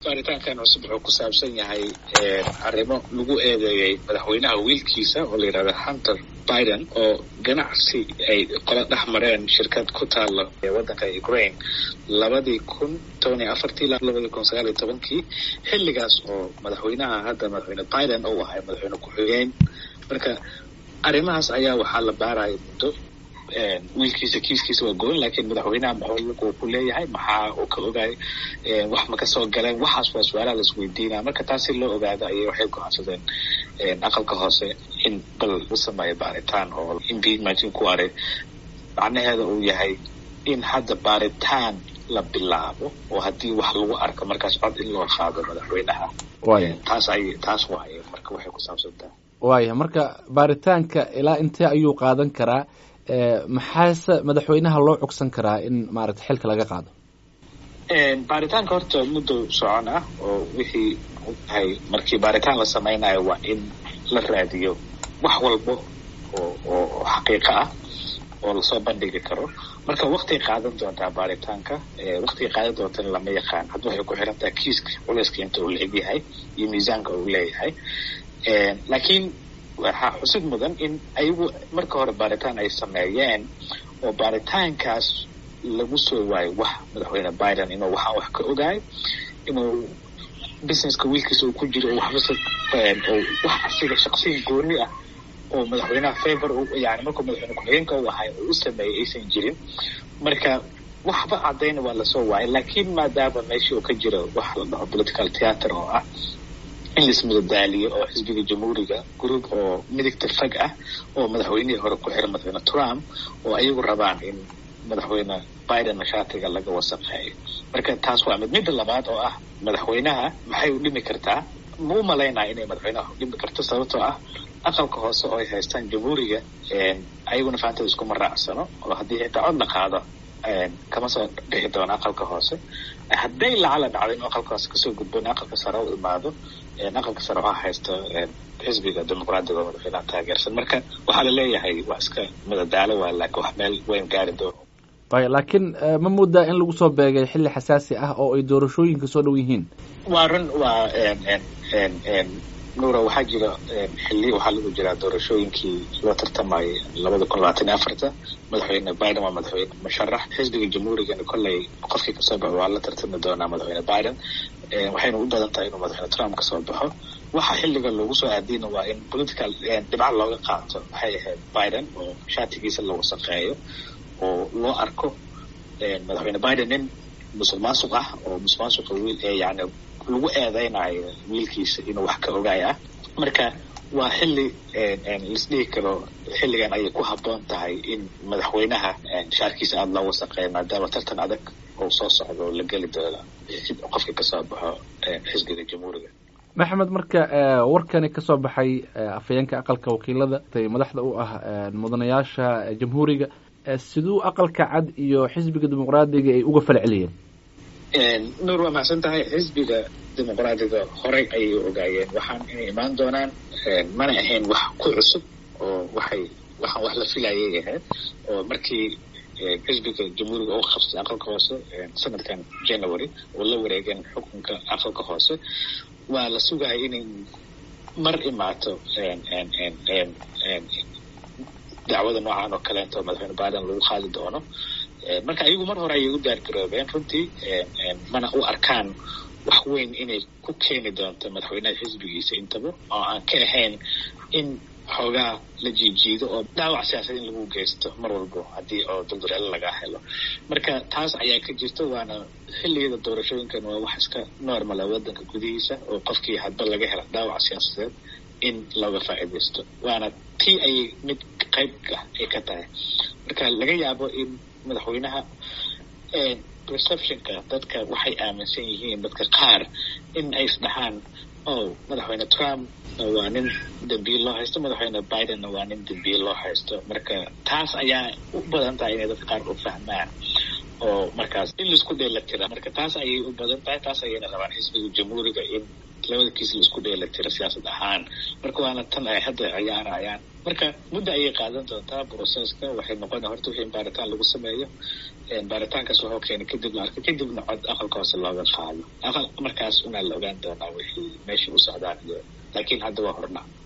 baaritaankan cusub wuxuu ku saabsan yahay arrimo lagu eedeeyey madaxweynaha wiilkiisa oo la yidhahda hunter biden oo ganacsi ay qola dhex mareen shirkad ku taalo waddanka ukraine labadii kun toban iyo afartii ilaa labadii kun sagaal iyo tobankii xilligaas oo madaxweynaha hadda madaxweyne biden uu ahay madaxweyne ku-xigeen marka arrimahaas ayaa waxaa la baaraya muddo wiilkiisa kiiskiisa waa goon laakiin madaxweynaha maxuu ku leeyahay maxaa uu ka ogaay wax ma kasoo galeen waxaas waa su-aalaha laisweydiinaya marka taas si loo ogaado ayay waxay go-aansadeen aqalka hoose in bal la sameeyo baaritaan oo impeachment ku aray macnaheeda uu yahay in hadda baaritaan la bilaabo oo haddii wax lagu arko markaas cod in loo qaado madaxweynaha taas ay taas waaye marka waxay ku saabsantaha waaya marka baaritaanka ilaa intee ayuu qaadan karaa maxaase madaxweynaha loo cogsan karaa in maaragta xilka laga qaado baaritaanka horta muddo socon ah oo wixii tahay markii baaritaan la sameynayo waa in la raadiyo wax walbo oo oo xaqiiqo ah oo lasoo bandhigi karo marka waktiay qaadan doontaa baaritaanka waktigay qaadan doontana lama yaqaan hadda waxay ku xiran tahay kiiska culeyska inta uu la-eg yahay iyo miisaanka uu leeyahay laakiin waxaa xusid mudan in ayagu marka hore baaritaan ay sameeyeen oo baaritaankaas lagu soo waayo wax madaxweyne biden inuu waxaan wax ka ogaay inuu businesska wiilkiisa uu ku jiro oo waxbase oo wax asiga shaksiyan gooni ah oo madaxweynaha favor yani markuu madaxweyne ku-xigeenka u ahay oo u sameeyay aysan jirin marka waxba caddayna waa lasoo waayay laakiin maadaama meeshii uu ka jiro wax la dhaho political theatre oo ah in laismadadaaliyo oo xisbiga jamhuuriga group oo midigta fag ah oo madaxweynihii hore ku xiran madaxweyne trump oo ayagu rabaan in madaxweyne biden mashaatiga laga wasaqeeyo marka taas waa mid midda labaad oo ah madaxweynaha maxay u dhimi kartaa ma u malaynaya inay madaxweynaha u dhimi karto sababtoo ah aqalka hoose oo ay haystaan jamhuuriga ayaguna fahantada iskuma raacsano oo haddii xitaa cod la qaado kama soo dhixi doono aqalka hoose hadday lacala dhacdo inuu aqalka hoose kasoo gudbo in aqalka sare u imaado aqalka sare waxaa haysta xisbiga dimuqraadiga oo madaxweynaha taageersan marka waxaa la leeyahay waa iska madadaalo waa laakiin wax meel weyn gaari doono y laakiin ma moodaa in lagu soo beegay xilli xasaasi ah oo ay doorashooyinka soo dhow yihiin waa run waa nuura waxaa jira xilli waxaa lagu jiraa doorashooyinkii loo tartamayay labada kun labaatan iyo afarta madaxweyne biden waa madaxweyne musharax xisbiga jamhuurigana kolley qofkii kasoo baxo waa la tartami doonaa madaxweyne biden waxayna u badan tahay inuu madaxweyne trump kasoo baxo waxa xilliga loogu soo aadiyna waa in political dhibca looga qaato waxay ahayd biden oo shaatigiisa la wasaqeeyo oo loo arko madaxweyne biden nin musuq maasuq ah oo musuq maasuqa wiil ee yani lagu eedeynayo wiilkiisa inuu wax ka ogaay ah marka waa xilli laisdhihi karo xilligan ayay ku habboon tahay in madaxweynaha shaarkiisa aada loo wasaqeeyo maadaama tartan adag oo soo socdo oo la geli doono qofka kasoo baxo xisbiga jamhuuriga maxamed marka warkani kasoo baxay afhayeenka aqalka wakiilada madaxda u ah mudanayaasha jamhuuriga siduu aqalka cad iyo xisbiga dimuqraadiga ay uga fal celiyeen nuur waa macsan tahay xisbiga dimuqraadiga horey ayay ogaayeen waxaan inay imaan doonaan mana ahayn wax ku cusub oo waxay waxaan wax la filayay ahayd oo markii xisbiga jamhuuriga u qabsay aqalka hoose sanadkan january oo la wareegeen xukunka aqalka hoose waa la sugaya inay mar imaato dacwada noocan oo kaleento madaxweyne biden lagu qaadi doono marka ayagu mar hore ayay u daargaroobeen runtii mana u arkaan wax weyn inay ku keeni doonto madaxweynaha xisbigiisa intaba oo aan ka ahayn in xoogaa la jiijiido oo dhaawac siyaasad in lagu geysto mar walbo haddii oo duldureelo laga helo marka taas ayaa ka jirta waana xilligada doorashooyinkan waa wax iska normala waddanka gudihiisa oo qofkii hadba laga hela dhaawac siyaasadeed in looga faa'iidaysto waana tii ayay mid qayb ah ay ka tahay marka laga yaabo in madaxweynaha perceptionka dadka waxay aaminsan yihiin dadka qaar in ay isdhahaan oh madaxweyne trump waa nin dambiil loo haysto madaxweyne bidenna waa nin dambiil loo haysto marka taas ayaa u badan tahay inay dadka qaar u fahmaan oo markaas in laisku dheela tira marka taas ayay u badan tahay taas ayayna rabaan xisbiga jamhuuriga in labada kiis laisku dheela tira siyaasad ahaan marka waana tan ay hadda ciyaarayaan marka muddo ayay qaadan doontaa broceska waxay noqona horta wixii in baaritaan lagu sameeyo baaritaankaas waxuu keenay kadib la arkay kadibna cod aqalka hoose looga qaado aqal markaas unaa la ogaan doonaa wixii meesha u socdaan iyo laakiin hadda waa horna